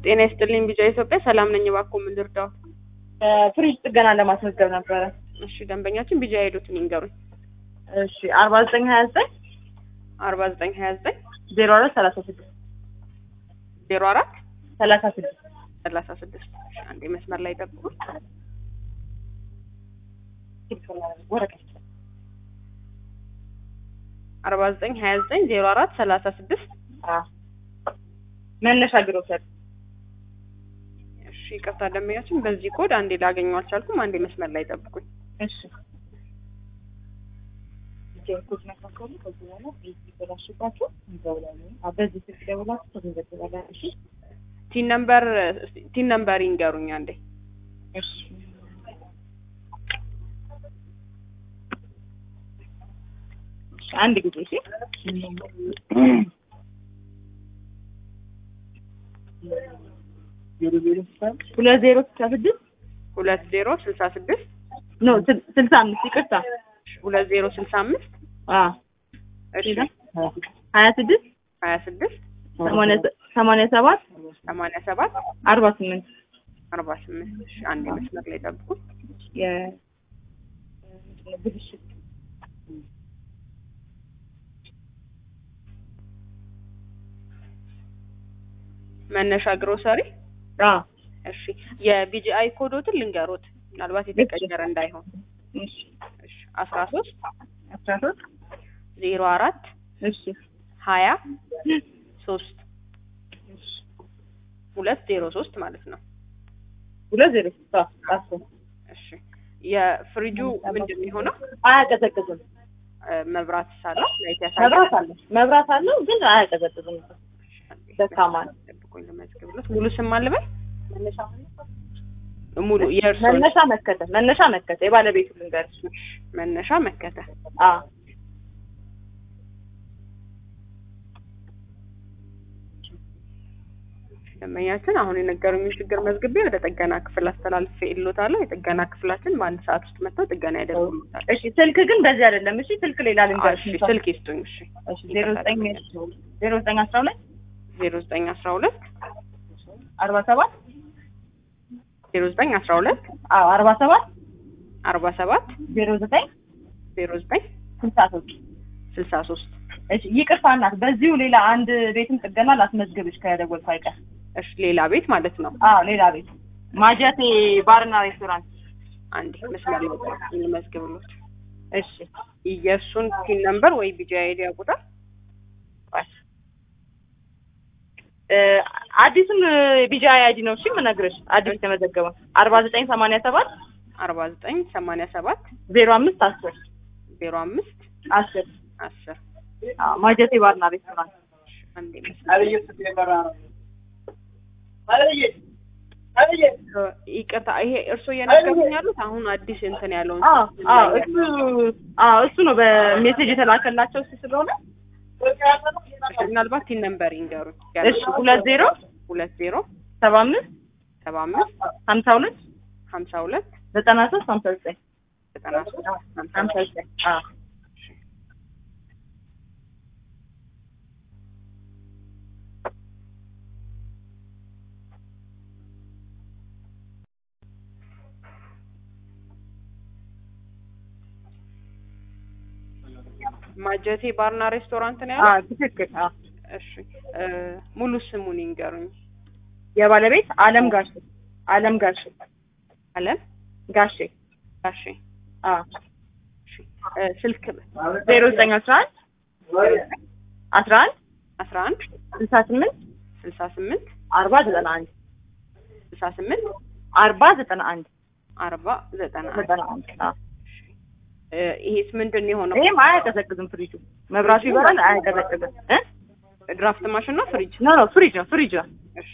ጤና ይስጥልኝ ቢጫ ኢትዮጵያ ሰላም ነኝ። እባክዎ ምን ልርዳዎት? ፍሪጅ ጥገና ለማስመዝገብ ነበረ። እሺ ደንበኛችን ቢጫ ሄዱትን ይንገሩኝ። እሺ አርባ ዘጠኝ ሀያ ዘጠኝ አርባ ዘጠኝ ሀያ ዘጠኝ ዜሮ አራት ሰላሳ ስድስት ዜሮ አራት ሰላሳ ስድስት ሰላሳ ስድስት እሺ አንዴ መስመር ላይ ጠብቁኝ። ወረቀት አርባ ዘጠኝ ሀያ ዘጠኝ ዜሮ አራት ሰላሳ ስድስት መነሻ ግሮሰር እሺ ይቅርታ ደንበኛችን በዚህ ኮድ አንዴ ላገኘው አልቻልኩም። አንዴ መስመር ላይ ጠብቁኝ። እሺ ጀርኩት መካከሉ ከዚህ በኋላ ቤት ይበላሽባችሁ ይዘውላሉ። በዚህ ስልክ ደውላችሁ ተመዘግባላችሁ። እሺ ቲን ነምበር ቲን ነምበር ይንገሩኝ አንዴ። እሺ አንድ ጊዜ እሺ ሁለት ዜሮ ስልሳ ስድስት ሁለት ዜሮ ስልሳ ስድስት ኖ ስልሳ አምስት ይቅርታ ሁለት ዜሮ ስልሳ አምስት አዎ እሺ ሀያ ስድስት ሀያ ስድስት ሰማንያ ሰባት ሰማንያ ሰባት አርባ ስምንት አርባ ስምንት እሺ አንዴ መስመር ላይ ጠብቁኝ። ብልሽት መነሻ ግሮሰሪ አዎ እሺ የቢጂአይ ኮዶትን ልንገሮት ምናልባት የተቀየረ እንዳይሆን እሺ እሺ አስራ ሶስት አስራ ሶስት ዜሮ አራት እሺ ሀያ ሶስት ሁለት ዜሮ ሶስት ማለት ነው። ሁለት ዜሮ ስልሳ አስር እሺ የፍሪጁ ምንድን ነው የሆነው? አያቀዘቅዝም። እ፣ መብራት ሳለው ላይት ያሳያል። መብራት አለው መብራት አለው ግን አያቀዘቅዝም። ደካማ ነው። ጠብቁኝ ልመዝግብሎት። ሙሉ ስም አልበል ሙሉ የእርሶ መነሻ መከተ መነሻ መከተ የባለቤቱ ልንገርሽ። መነሻ መከተ አዎ ደንበኛችን አሁን የነገሩኝ ችግር መዝግቤ ወደ ጥገና ክፍል አስተላልፌ እልዎታለሁ። የጥገና ክፍላችን በአንድ ሰዓት ውስጥ መጥተው ጥገና ያደርጉልዎታል። እሺ ስልክ ግን በዚህ አይደለም። እሺ ስልክ ሌላ ልንገርሽ። እሺ ስልክ ይስጡኝ። እሺ እሺ ዜሮ ዘጠኝ ዜሮ ዘጠኝ አስራ ሁለት ዜሮ ዘጠኝ አስራ ሁለት አርባ ሰባት ዜሮ ዘጠኝ አስራ ሁለት አዎ አርባ ሰባት አርባ ሰባት ዜሮ ዘጠኝ ዜሮ ዘጠኝ ስልሳ ሶስት ስልሳ ሶስት እሺ ይቅርታ እናት፣ በዚሁ ሌላ አንድ ቤትም ጥገና ላስመዝግብሽ ከደወልኩ አይቀር። እሺ ሌላ ቤት ማለት ነው። አዎ ሌላ ቤት ማጀቴ ባርና ሬስቶራንት። አንዴ መስመር ላይ ጠብቁኝ ልመዝግብሎት። እሺ የእሱን ፒን ነምበር ወይ ቢጂ አይዲ ያውቁታል? ቆይ እ አዲሱን ቢጃ አይዲ ነው። እሺ የምነግርሽ አዲስ የተመዘገበው አርባ ዘጠኝ ሰማንያ ሰባት አርባ ዘጠኝ ሰማንያ ሰባት ዜሮ አምስት አስር ዜሮ አምስት አስር አስር አዎ ማጀቴ ባርና ሬስቶራንት። አንዴ መስመር ይቅርታ፣ ይሄ እርስዎ እየነገሩኝ ያሉት አሁን አዲስ እንትን ያለውን አዎ ስልክ አዎ ላይ እሱ አዎ እሱ ነው በሜሴጅ የተላከላቸው እሱ ስለሆነ ያለው። ምናልባት ቲን ነምበር ይንገሩኝ። እሺ ሁለት ዜሮ ሁለት ዜሮ ሰባ አምስት ሰባ አምስት ሀምሳ ሁለት ሀምሳ ሁለት ዘጠና ሶስት ሀምሳ ዘጠኝ ዘጠና ሶስት ሀምሳ ሀምሳ ዘጠኝ አዎ ማጀቴ ባርና ሬስቶራንት ነው ያለው። አዎ ትክክል አዎ እሺ እ ሙሉ ስሙን ይንገሩኝ። የባለቤት አለም ጋሼ አለም ጋሼ አለም ጋሼ እሺ አዎ እሺ እ ስልክ ዜሮ ዘጠኝ አስራ አንድ አስራ አንድ አስራ አንድ ስልሳ ስምንት ስልሳ ስምንት አርባ ዘጠና አንድ ስልሳ ስምንት አርባ ዘጠና አንድ አርባ ዘጠና አንድ ዘጠና አንድ አዎ እ ይሄስ ምንድን ነው የሆነው? ይሄም አያቀዘቅዝም ፍሪጁ መብራቱ ይበራል አያቀዘቅዝም እ ድራፍት ማሽን ነው ፍሪጅ? ኖ ኖ ፍሪጅ ነው ፍሪጅ ነው እሺ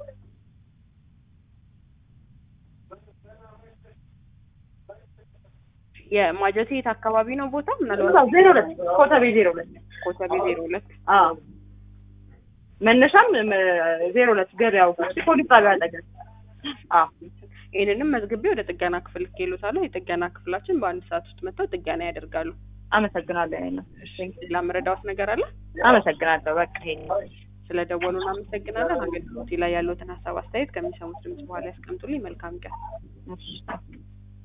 የማጀቴ የት አካባቢ ነው ቦታ? ምናልባት እዛው ዜሮ ሁለት ኮተቤ ዜሮ ሁለት ኮተቤ ዜሮ ሁለት አዎ መነሻም መ- ዜሮ ሁለት ገበያው ፖሊስ ጣቢያ አጠገብ አዎ ይህንንም መዝግቤ ወደ ጥገና ክፍል ልኬሎታለሁ። የጥገና ክፍላችን በአንድ ሰዓት ውስጥ መጥተው ጥገና ያደርጋሉ። አመሰግናለሁ። ይሄን ነው። ሌላ መረዳዎት ነገር አለ? አመሰግናለሁ። በቃ ይሄን ነው። ስለደወሉ እናመሰግናለን። አገልግሎቴ ላይ ያለዎትን ሀሳብ አስተያየት ከሚሰሙት ድምጽ በኋላ ያስቀምጡልኝ። መልካም ቀን። እሺ